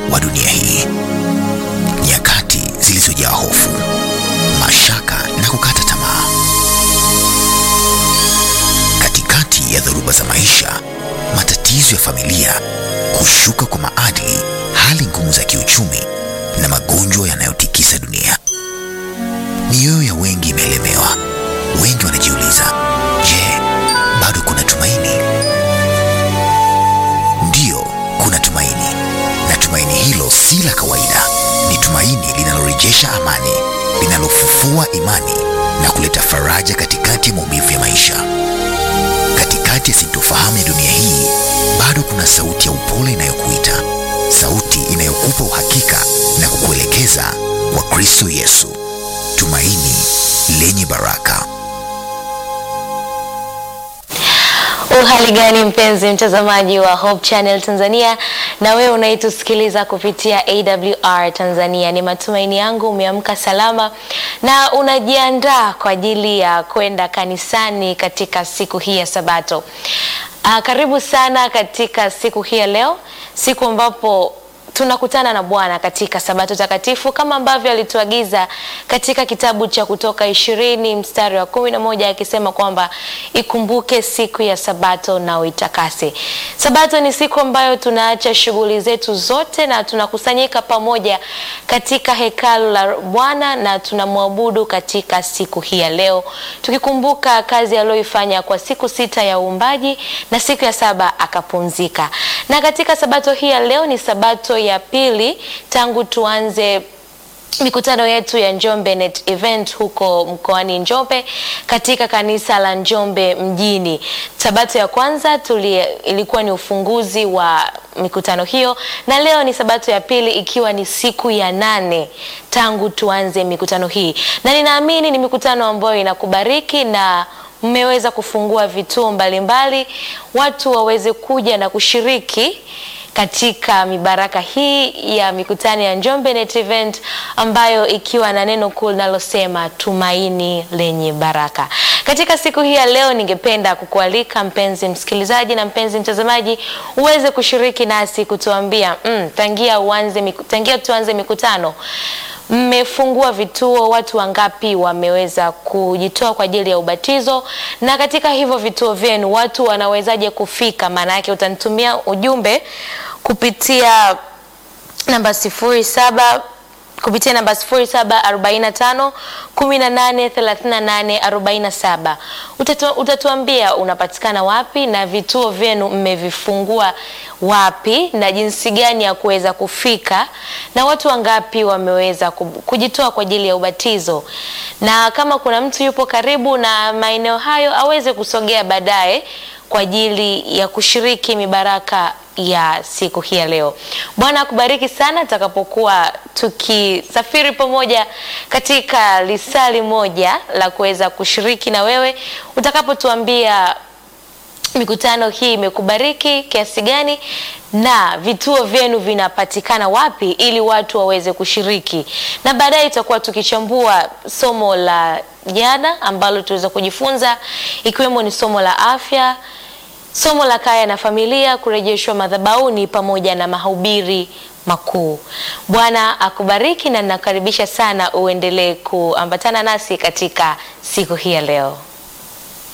wa dunia hii, nyakati zilizojaa hofu, mashaka na kukata tamaa. Katikati ya dhoruba za maisha, matatizo ya familia, kushuka kwa maadili, hali ngumu za kiuchumi na magonjwa yanayotikisa dunia, mioyo ya wengi imeelemewa. Wengi wanajiuliza, je, bado kuna tumaini? Ndiyo, kuna tumaini, na tumaini hilo si la kawaida. Ni tumaini linalorejesha amani, linalofufua imani na kuleta faraja katikati ya maumivu ya maisha. Katikati ya sintofahamu ya dunia hii, bado kuna sauti ya upole inayokuita, sauti inayokupa uhakika na kukuelekeza kwa Kristo Yesu, tumaini lenye baraka. Uhali gani mpenzi mtazamaji wa Hope Channel Tanzania, na wewe unaitusikiliza kupitia AWR Tanzania. Ni matumaini yangu umeamka salama na unajiandaa kwa ajili ya kwenda kanisani katika siku hii ya Sabato. Aa, karibu sana katika siku hii ya leo, siku ambapo tunakutana na Bwana katika Sabato takatifu kama ambavyo alituagiza katika kitabu cha Kutoka ishirini mstari wa kumi na moja akisema kwamba ikumbuke siku ya Sabato na uitakase. Sabato ni siku ambayo tunaacha shughuli zetu zote na tunakusanyika pamoja katika hekalu la Bwana na tunamwabudu katika siku hii ya leo, tukikumbuka kazi aliyoifanya kwa siku sita ya uumbaji na siku ya saba akapumzika. Na katika Sabato hii ya leo ni Sabato ya pili tangu tuanze mikutano yetu ya Njombe Net Event huko mkoani Njombe katika kanisa la Njombe mjini. Sabato ya kwanza tuli, ilikuwa ni ufunguzi wa mikutano hiyo na leo ni sabato ya pili ikiwa ni siku ya nane tangu tuanze mikutano hii, na ninaamini ni mikutano ambayo inakubariki na mmeweza kufungua vituo mbalimbali mbali, watu waweze kuja na kushiriki katika mibaraka hii ya mikutano ya Njombe Net Event ambayo ikiwa na neno kuu linalosema tumaini lenye baraka. Katika siku hii ya leo, ningependa kukualika mpenzi msikilizaji na mpenzi mtazamaji uweze kushiriki nasi kutuambia mm, tangia uanze, tangia tuanze mikutano mmefungua vituo, watu wangapi wameweza kujitoa kwa ajili ya ubatizo? Na katika hivyo vituo vyenu watu wanawezaje kufika? Maana yake utanitumia ujumbe kupitia namba sifuri saba kupitia namba 0745 18 38 47. Utatu, utatuambia unapatikana wapi na vituo vyenu mmevifungua wapi na jinsi gani ya kuweza kufika na watu wangapi wameweza kujitoa kwa ajili ya ubatizo, na kama kuna mtu yupo karibu na maeneo hayo aweze kusogea baadaye kwa ajili ya kushiriki mibaraka ya siku hii ya leo. Bwana akubariki sana tutakapokuwa tukisafiri pamoja katika lisali moja la kuweza kushiriki na wewe utakapotuambia mikutano hii imekubariki kiasi gani na vituo vyenu vinapatikana wapi ili watu waweze kushiriki, na baadaye tutakuwa tukichambua somo la jana ambalo tuweza kujifunza ikiwemo ni somo la afya somo la kaya na familia, kurejeshwa madhabahuni pamoja na mahubiri makuu. Bwana akubariki na ninakaribisha sana uendelee kuambatana nasi katika siku hii ya leo.